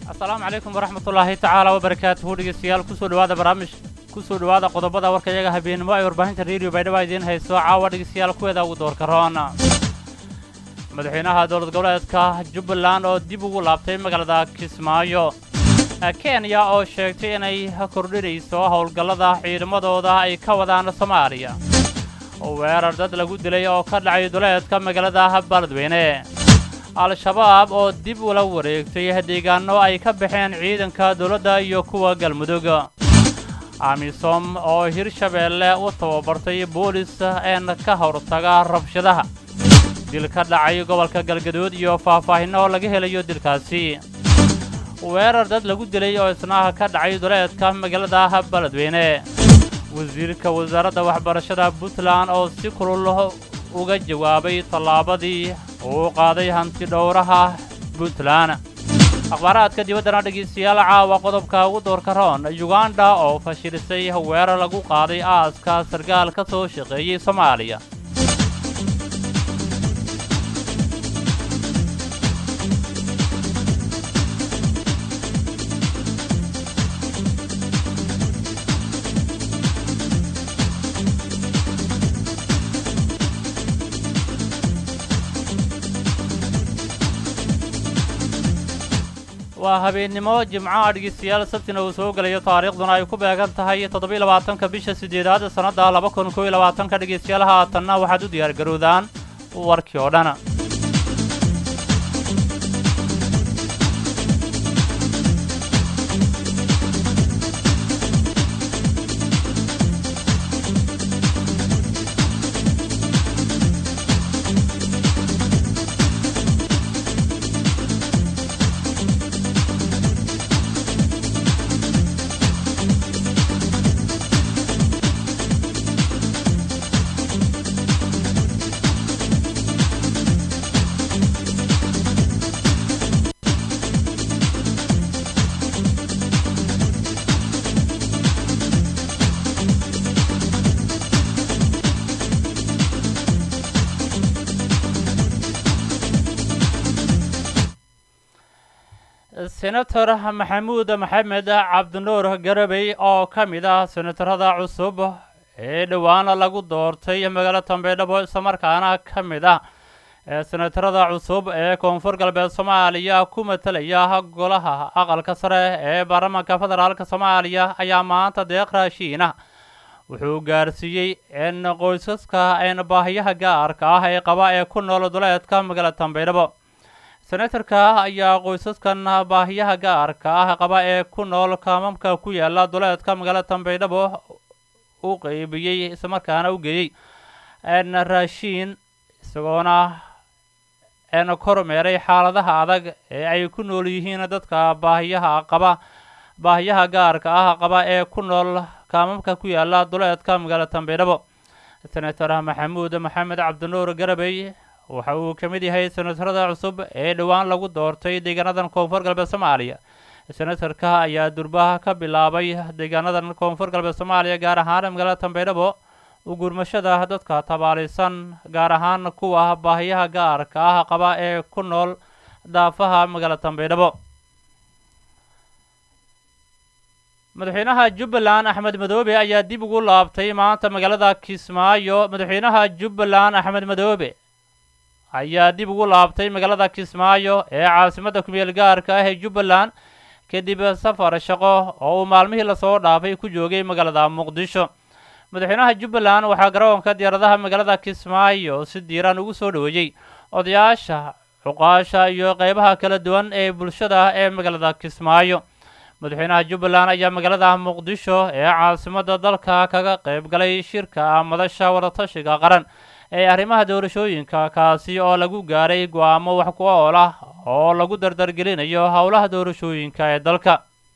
asalaamu calaykum waraxmatullaahi tacaala wabarakaatuhu dhegeystayaal kusoo dhawaada barnaamij kusoo dhawaada qodobada warka iyaga habeenimo ay warbaahinta rediyo baydhaba idiin hayso caawa dhegeystayaal kuweeda ugu doorka roon madaxweynaha dowlad goboleedka jubbaland oo dib ugu laabtay magaalada kismaayo kenya oo sheegtay inay kordhinayso howlgallada ciidamadooda ay ka wadaan soomaaliya weerar dad lagu dilay oo ka dhacay duleedka magaalada baladweyne al-shabaab oo dib ula wareegtay deegaano ay ka baxeen ciidanka dowladda iyo kuwa galmudug amisom oo hirshabeelle u tababartay boolis een ka hortaga rabshadaha dil ka dhacay gobolka galgaduud iyo faahfaahinno laga helayo dilkaasi weerar dad lagu dilay oo isna ka dhacay duleedka magaalada baladweyne wasiirka wasaaradda waxbarashada puntland oo si kulul uga jawaabay tallaabadii uu qaaday hanti dhowraha puntland akhbaaraadka dibaddana dhegaystayaal caawa qodobka ugu doorka roon yuganda oo fashilisay weerar lagu qaaday aaska sarkaal ka soo shaqeeyey soomaaliya waa habeennimo jimcaha dhegeystayaal sabtina uu soo gelayo taariikhduna ay ku beegan tahay toddobiiy labaatanka bisha siddeedaad sannadda laba kun kooiy labaatanka dhegeystayaal haatanna waxaad u diyaargarowdaan warkii oo dhan senator maxamuud maxamed cabdinuur garabey oo ka mid ah senatarada cusub ee dhowaan lagu doortay magaalo tambeydhabo islamarkaana ka mid ah senatarada cusub ee koonfur galbeed soomaaliya ku matalaya golaha aqalka sare ee baarlamaanka federaalk soomaaliya ayaa maanta deeq raashiina wuxuu gaarsiiyey in qoysaska een baahiyaha gaarka ah ee qaba ee ku nool duleedka magaalo tambeydhabo senatarka ayaa qoysaskan baahiyaha gaarka ah qaba ee ku nool kaamamka ku yaala duleedka magaalada tambeydhabo u qeybiyey islamarkaana u geeyey n raashiin isagoona n kormeeray xaaladaha adag ee ay ku nool yihiin dadka baahiyaha qaba baahiyaha gaarka ah qaba ee ku nool kaamamka ku yaala duleedka magaalada tambeydhabo senator maxamuud maxamed cabdinuur garabey waxa uu ka mid yahay senatarada cusub ee dhowaan lagu doortay deegaanadan koonfur galbeed soomaaliya senatarka ayaa durbaha ka bilaabay deegaanadan koonfur galbeed soomaaliya gaar ahaan magaalada tambeydhabo u gurmashada dadka tabaalaysan gaar ahaan kuwa baahiyaha gaarka ah qaba ee ku nool daafaha magaalada tambeydhabo madaxweynaha jubbaland axmed madoobe ayaa dib ugu laabtay maanta magaalada kismaayo madaxweynaha jubbaland axmed madoobe ayaa dib ugu laabtay magaalada kismaayo ee caasimadda kumeel gaarka ah ee jubbaland kadib safar shaqo oo uu maalmihii lasoo dhaafay ku joogay magaalada muqdisho madaxweynaha jubbaland waxaa garoonka diyaaradaha magaalada kismaayo si diiran ugu soo dhoweeyey odayaasha cuqaasha iyo qeybaha kala duwan ee bulshada ee magaalada kismaayo madaxweynaha jubbaland ayaa magaalada muqdisho ee caasimadda dalka kaga qayb galay shirka madasha wadatashiga qaran ee arrimaha doorashooyinka kaasi oo lagu gaaray go-aamo wax ku ool ah oo lagu dardargelinayo howlaha doorashooyinka ee dalka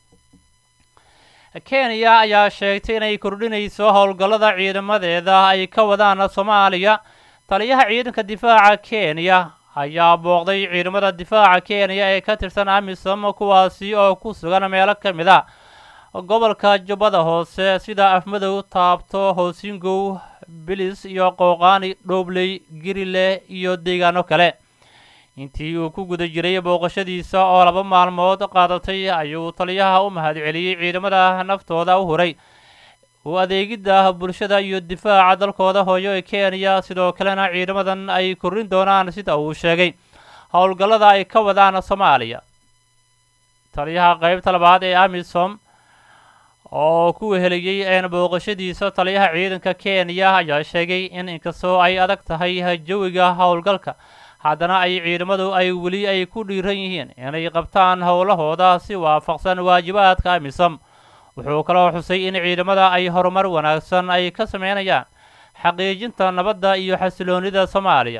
kenya ayaa sheegtay inay kordhinayso howlgallada ciidamadeeda ay ka wadaan soomaaliya taliyaha ciidanka difaaca kenya ayaa booqday ciidamada difaaca kenya ee ka tirsan amisom kuwaasi oo ku sugan meelo ka mid a gobolka jubbada hoose sida afmadow taabto hoosingow bilis iyo qooqaani dhoobley girile iyo deegaano kale intii uu ku guda jiray booqashadiisa oo laba maalmood qaadatay ayuu taliyaha u mahadceliyey ciidamada naftooda u huray u adeegidda bulshada iyo difaaca dalkooda hooyo ee kenya sidoo kalena ciidamadan ay korin doonaan sida uu sheegay howlgallada ay ka wadaan soomaaliya taliyaha qeybta labaad ee amisom oo ku weheliyey een booqashadiisa taliyaha ciidanka kenya ayaa sheegay in inkastoo ay adag tahay jawiga howlgalka haddana ay ciidamadu ay weli ay ku dhiiran yihiin inay qabtaan howlahooda si waafaqsan waajibaadka amisom wuxuu kaloo xusay in ciidamada ay horumar wanaagsan ay ka sameynayaan xaqiijinta nabadda iyo xasiloonida soomaaliya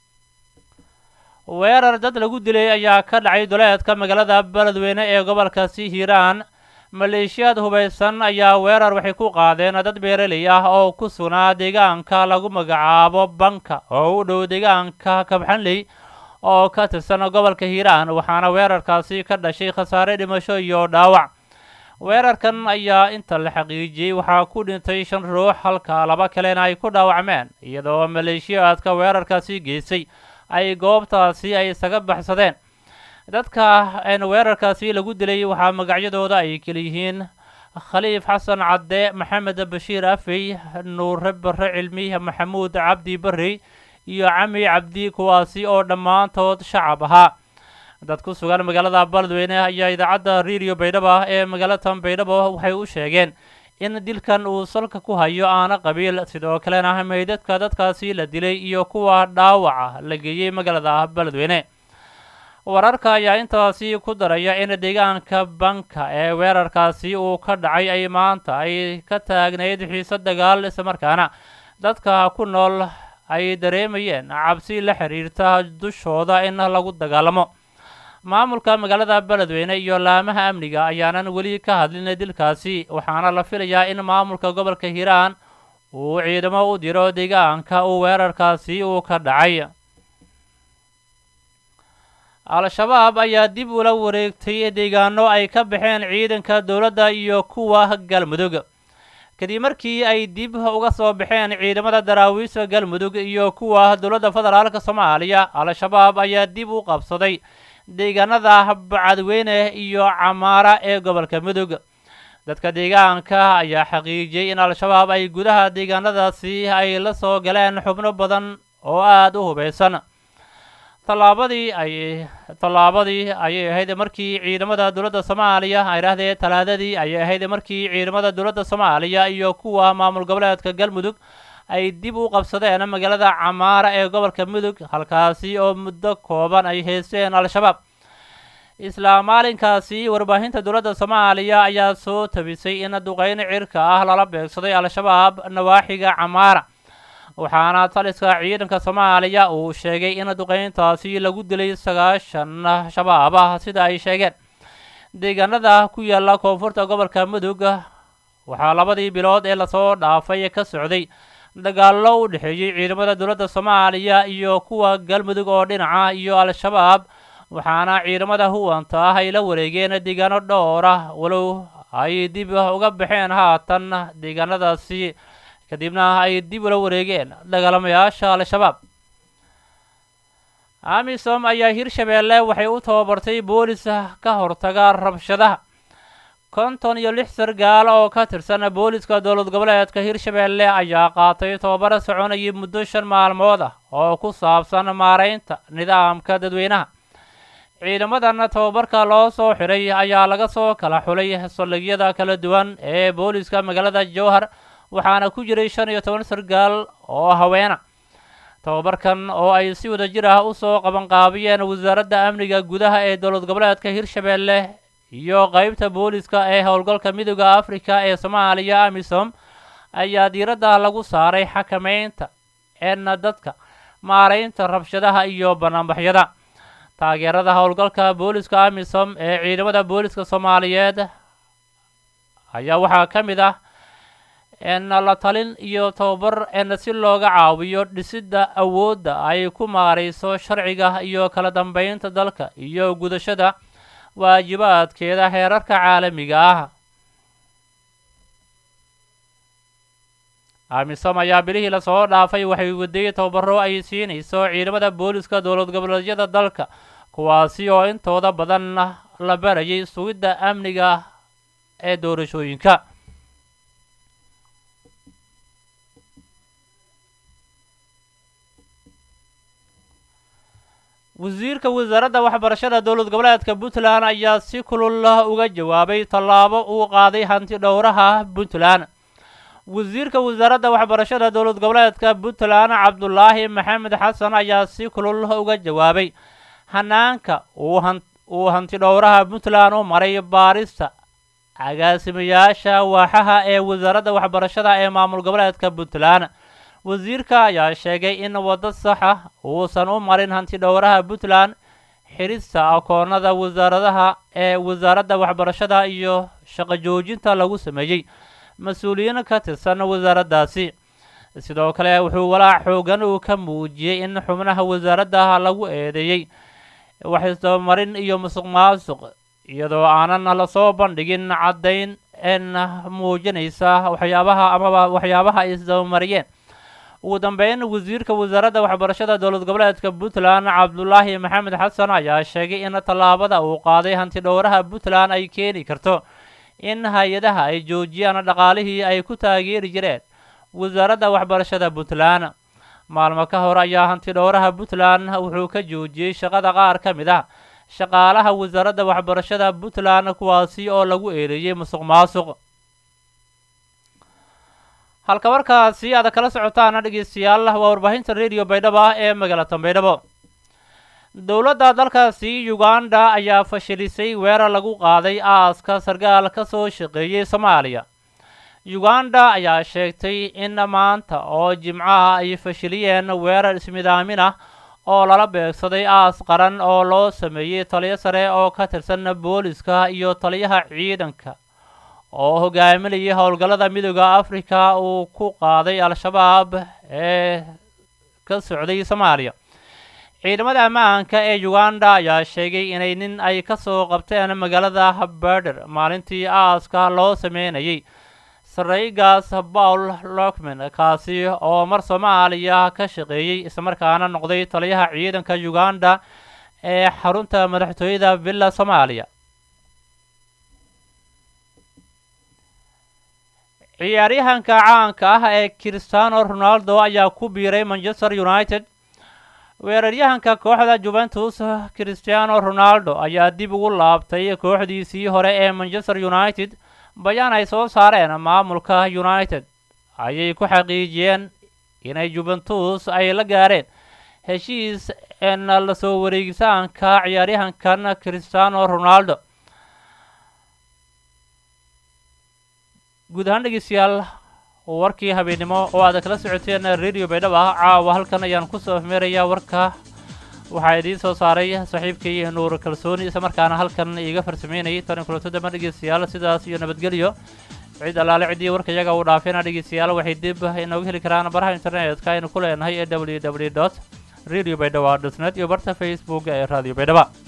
weerar dad lagu dilay ayaa ka dhacay duleedka magaalada beledweyne ee gobolkaasi hiiraan maleeshiyaad hubaysan ayaa weerar waxay ku qaadeen dad beeraley ah oo ku sugnaa deegaanka lagu magacaabo banka oo u dhow deegaanka kabxanley oo ka tirsan gobolka hiiraan waxaana weerarkaasi ka dhashay khasaare dhimasho iyo dhaawac weerarkan ayaa inta la xaqiijiyey waxaa ku dhintay shan ruux halka laba kalena ay ku dhaawacmeen iyadoo maleeshiyaadka weerarkaasi geysay ay goobtaasi ay isaga baxsadeen dadka weerarkaasi lagu dilay waxaa magacyadooda ay keliyihiin khaliif xasan cadde maxamed bashiir afey nuure bare cilmi maxamuud cabdi barrey iyo cami cabdi kuwaasi oo dhammaantood shacab ahaa dad ku sugan magaalada beledweyne ayaa idaacadda radio baydhabo ee magaalatan baydhabo waxay u sheegeen in dilkan uu salka ku hayo aana qabiil sidoo kalena meydadka dadkaasi la dilay iyo kuwa dhaawaca la geeyey magaalada beledweyne wararka ayaa intaasi ku daraya in deegaanka banka ee weerarkaasi uu ka dhacay ay maanta ay ka taagnayd xiise dagaal islamarkaana dadka ku nool ay dareemayeen cabsi la xiriirta dushooda in lagu dagaalamo maamulka magaalada beledweyne iyo laamaha amniga ayaanan weli ka hadlin dilkaasi waxaana la filayaa in maamulka gobolka hiiraan uu ciidamo u diro deegaanka uu weerarkaasi uu ka dhacay al-shabaab ayaa dib ula wareegtay deegaano ay ka baxeen ciidanka dowladda iyo kuwa galmudug kadib markii ay dib uga soo baxeen ciidamada daraawiisha galmudug iyo kuwa dowladda federaalk soomaaliya al-shabaab ayaa dib u qabsaday deegaanada bacadweyne iyo camaara ee gobolka mudug dadka deegaanka ayaa xaqiijiyey in al-shabaab ay gudaha deegaanadaasi ay la soo galeen xubno badan oo aada u hubeysan tallaabadii ay tallaabadii ayay ahayd markii ciidamada dowladda soomaaliya ay dhahdee talaadadii ayay ahayd markii ciidamada dowladda soomaaliya iyo kuwa maamul goboleedka galmudug ay dib u qabsadeen magaalada camaara ee gobolka mudug halkaasi oo muddo kooban ay heysteen al-shabaab isla maalinkaasi warbaahinta dowladda soomaaliya ayaa soo tabisay in duqeyn cirka ah lala beegsaday al-shabaab nawaaxiga camaara waxaana taliska ciidanka soomaaliya uu sheegay in duqeyntaasi lagu dilay sagaashan shabaab ah sida ay sheegeen deegaanada ku yaala koonfurta gobolka mudug waxaa labadii bilood ee lasoo dhaafay ka socday dagaallo u dhexeeyey ciidamada dowladda soomaaliya iyo kuwa galmudug oo dhinaca iyo al-shabaab waxaana ciidamada huwanta ah ay la wareegeen deegaano dhowr ah walow ay dib uga baxeen haatan deegaanadaasi kadibna ay dib ula wareegeen dagaalamayaasha al-shabaab amisom ayaa hirshabeelle waxay u tababartay boolis ka hortaga rabshadaha konton iyo lix sargaal oo ka tirsan booliska dowlad goboleedka hirshabeelle ayaa qaatay tababaro soconayay muddo shan maalmood ah oo ku saabsan maareynta nidaamka dadweynaha ciidamadan tababarka loo soo xiray ayaa laga soo kala xulay saldhigyada kala duwan ee booliska magaalada jowhar waxaana ku jiray shan iyo toban sargaal oo haweena tababarkan oo ay si wada jir ah usoo qabanqaabiyeen wasaaradda amniga gudaha ee dowlad goboleedka hirshabeelle iyo qeybta booliska ee howlgalka midooda africa ee soomaaliya amisom ayaa diiradda lagu saaray xakameynta eena dadka maareynta rabshadaha iyo banaanbaxyada taageerada howlgalka booliska amisom ee ciidamada booliska soomaaliyeed ayaa waxaa ka mid ah en la talin iyo tababar en si looga caawiyo dhisidda awoodda ay ku maarayso sharciga iyo kala dambeynta dalka iyo gudashada waajibaadkeeda heerarka caalamiga ah amisom ayaa bilihii lasoo dhaafay waxay waday tababaro ay siinayso ciidamada booliska dowlad goboleedyada dalka kuwaasi oo intooda badan la barayay sugidda amniga ee doorashooyinka wasiirka wasaaradda waxbarashada dowlad goboleedka puntland ayaa si kulul uga jawaabay tallaabo uu qaaday hanti dhowraha puntland wasiirka wasaaradda waxbarashada dowlad goboleedka puntland cabdulaahi maxamed xasan ayaa si kulul uga jawaabay hanaanka uu hanti dhowraha puntland u maray baarista agaasimayaasha waaxaha ee wasaaradda waxbarashada ee maamul goboleedka puntland wasiirka ayaa sheegay in waddo saxa uusan u marin hanti dhowraha puntland xirista akoonada wasaaradaha ee wasaaradda waxbarashada iyo shaqo joojinta lagu sameeyey mas-uuliyiin ka tirsan wasaaraddaasi sidoo kale wuxuu walaac xoogan uu ka muujiyey in xubnaha wasaaradda lagu eedeeyey waxisdabamarin iyo musuq maasuq iyadoo aanan lasoo bandhigin caddayn en muujinaysa waxyaabaha amaba waxyaabaha ay isdabamariyeen ugu dambeyn wasiirka wasaaradda waxbarashada dowlad goboleedka puntland cabdulaahi maxamed xasan ayaa sheegay in tallaabada uu qaaday hanti dhowraha puntland ay keeni karto in hay-adaha ay joojiyaan dhaqaalihii ay ku taageeri jireen wasaaradda waxbarashada puntland maalmo ka hor ayaa hanti dhowraha puntland wuxuu ka joojiyey shaqada qaar ka mid ah shaqaalaha wasaaradda waxbarashada puntland kuwaasi oo lagu eedeeyey musuq maasuq halka markaasi aad kala socotaana dhegeystayaal waa warbaahinta radio baydhabo ah ee magaalada baydhabo dowladda dalkaasi uganda ayaa fashilisay weerar lagu qaaday aaska sargaal ka soo shaqeeyey soomaaliya uganda ayaa sheegtay in maanta oo jimcaha ay fashiliyeen weerar ismidaamin ah oo lala beegsaday aas qaran oo loo sameeyey taliyo sare oo ka tirsan booliska iyo taliyaha ciidanka oo hogaaminayay howlgallada midooda africa uu ku qaaday al-shabaab ee ka socday soomaaliya ciidamada ammaanka ee uganda ayaa sheegay inay nin ay ka soo qabteen magaalada berder maalintii aaska loo sameynayay sareygaas paul lockman kaasi oo mar soomaaliya ka shaqeeyey islamarkaana noqday taliyaha ciidanka uganda ee xarunta madaxtooyada villa soomaaliya ciyaaryahanka caanka ah ee cristiano ronaldo ayaa ku biiray manchester united weeraryahanka kooxda juventus cristiano ronaldo ayaa dib ugu laabtay kooxdiisii hore ee manchester united bayaan ay soo saareen maamulka united ayay ku xaqiijiyeen inay juventus ay la gaareen heshiis en lasoo wareegitaanka ciyaaryahankan cristiano ronaldo guud ahaan dhegeystayaal warkii habeennimo oo aad kala socoteen radio baydhabo ah caawa halkan ayaan kusoo afmeerayaa warka waxaa idiin soo saaray saaxiibkay nuur kalsooni isla markaana halkan iiga farsameynayay tani kulanto damba dhegeystayaal sidaas iyo nabadgelyo cid allaale ciddii warka iyaga uu dhaafeena dhegeystayaal waxay dib inooga heli karaan baraha internetka aynu ku leenahay ee w w dot radio baydhaba dot net iyo barta facebook ee radio baydhaba